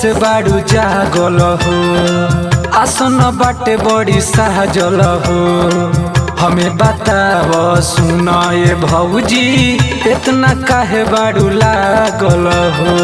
से बाड़ू जागल हो आसन बाटे बड़ी सहजल हो हमें बताव सुन ये भौजी इतना काहे बाड़ू लागल हो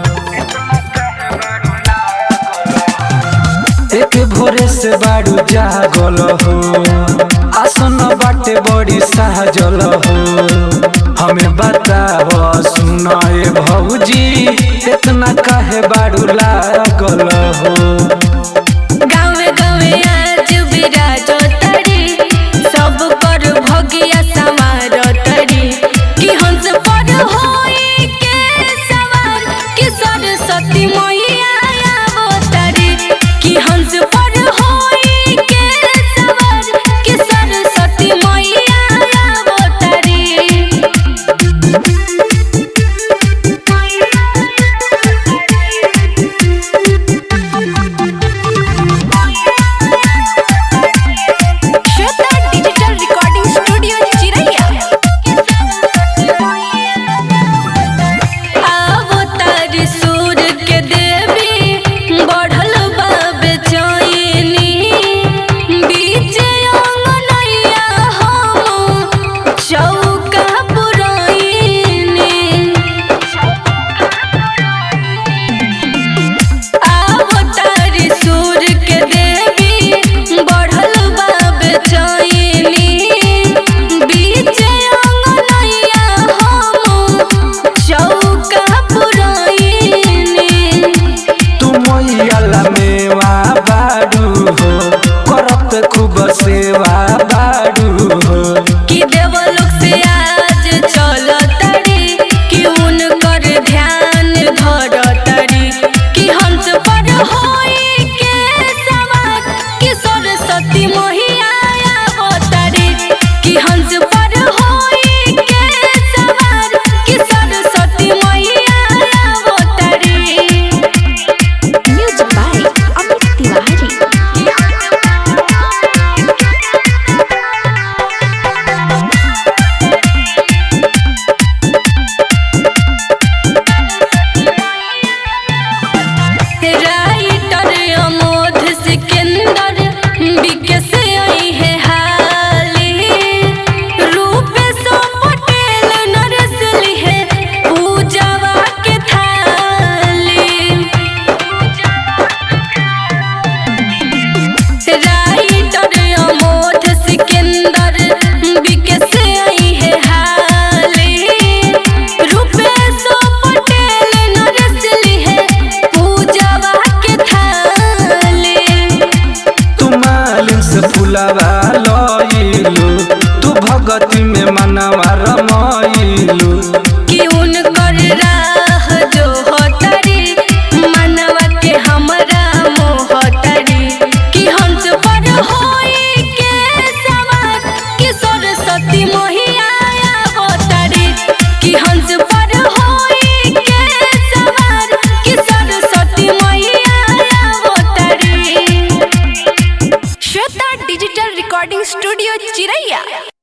एक भोरे से बाड़ू जागल हो आसन बाटे बड़ी सहजल हो हमें बताव सुन ये भौजी इतना काहे बाड़ू लागल हो गावे गावे आज विराज तरी सब कर भगिया समार तरी कि हंस पर होई के सवार कि सरस्वती मैया अवतरी कि हंस पर होई के सवार कि सरस्वती मैया अवतरी श्वेता डिजिटल रिकॉर्डिंग स्टूडियो चिरैया अवतार सूर के देवी बढ़ल बा बेचैनी बीच अंगनैया हम चौका पुरैनी अवतार सूर के देवी बढ़ल बा बेचैनी बीच अंगनैया हम चौका पुरैनी तू मैया मेवा बाड़ू हो करत खूब सेवा बाड़ू हो कि देवलोक से आज चल तड़ी कि उनकर ध्यान धर तड़ी कि हंस पर होई के सवार कि सरस्वती मैया अवतरी कि हंस पर होई के सवार कि सरस्वती मैया अवतरी Music by Amit Tiwari. Writer Amodh Sikandar विकस आई है हाली रूप सो पटेल नरसली है पूजावा के थाली राइटर अमोध सिकंदर विकस आई है हाली रूपेश पटेल नरसली है पूजावा के थाली तू मालिन से फुलावा लइलू तू भगती में मनवा रमइलू कि उनकर राह जो होतरी मनवा के हमरा मोहतरी कि हंस पर होई के सवार कि सरस्वती मैया अवतरी कि हंस पर होई के सवार कि सरस्वती मैया अवतरी श्वेता डिजिटल रिकॉर्डिंग स्टूडियो चिरैया